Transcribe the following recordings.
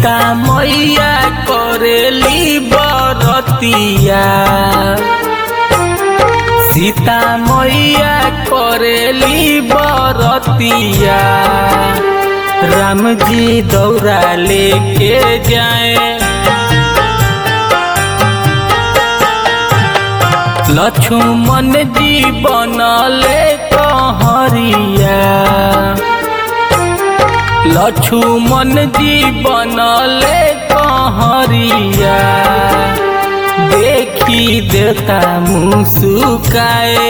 सीता मैया करेली बरतिया सीता मैया करेली बरतिया राम जी दौरा लेके जाए लक्ष्मण जी बनले कहरिया लक्ष्मण जी बनले कहरिया देखी देता मुस्काए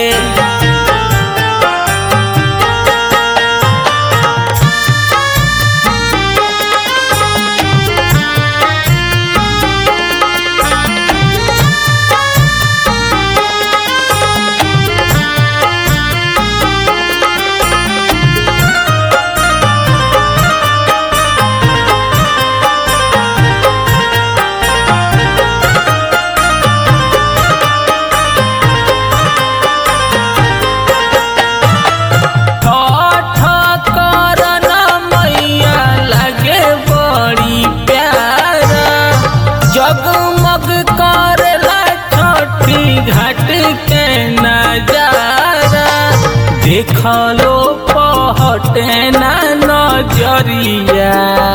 ठठ करन मैया लगे बड़ी प्यारा जगमग करला छठी घाट के नजारा देखलो पहटे ना नजरिया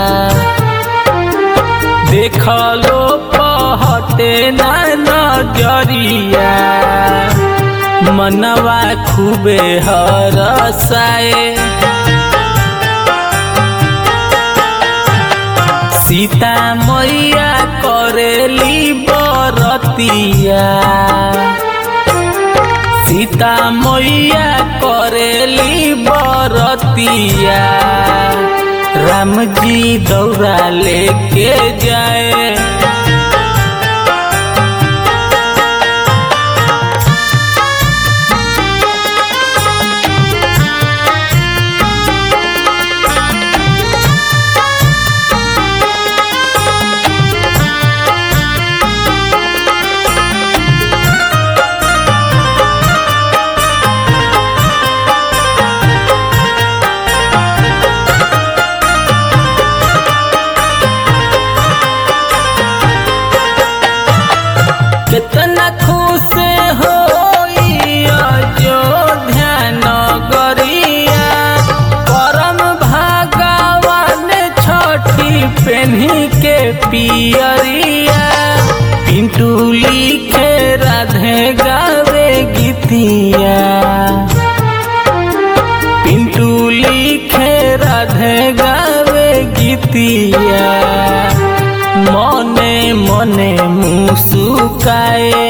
देखलो पहटे ना नजरिया मनवा खूबे हरसाए सीता मैया करेली बरतिया सीता मैया करेली बरतिया राम जी दौरा लेके जाए कितना खुश हो अयोध्या नगरिया परम भगवान छठी पेन्ही के पियरिया पिंटू लिखे राधे गावे गीतिया पिंटू लिखे राधे गावे गीतिया मने मने मुसुकाए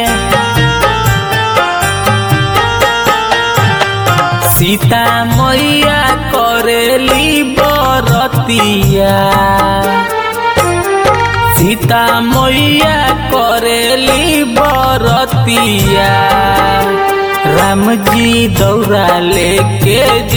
सीता मैया करेली बरतिया सीता मैया करेली बरतिया राम जी दौरा लेके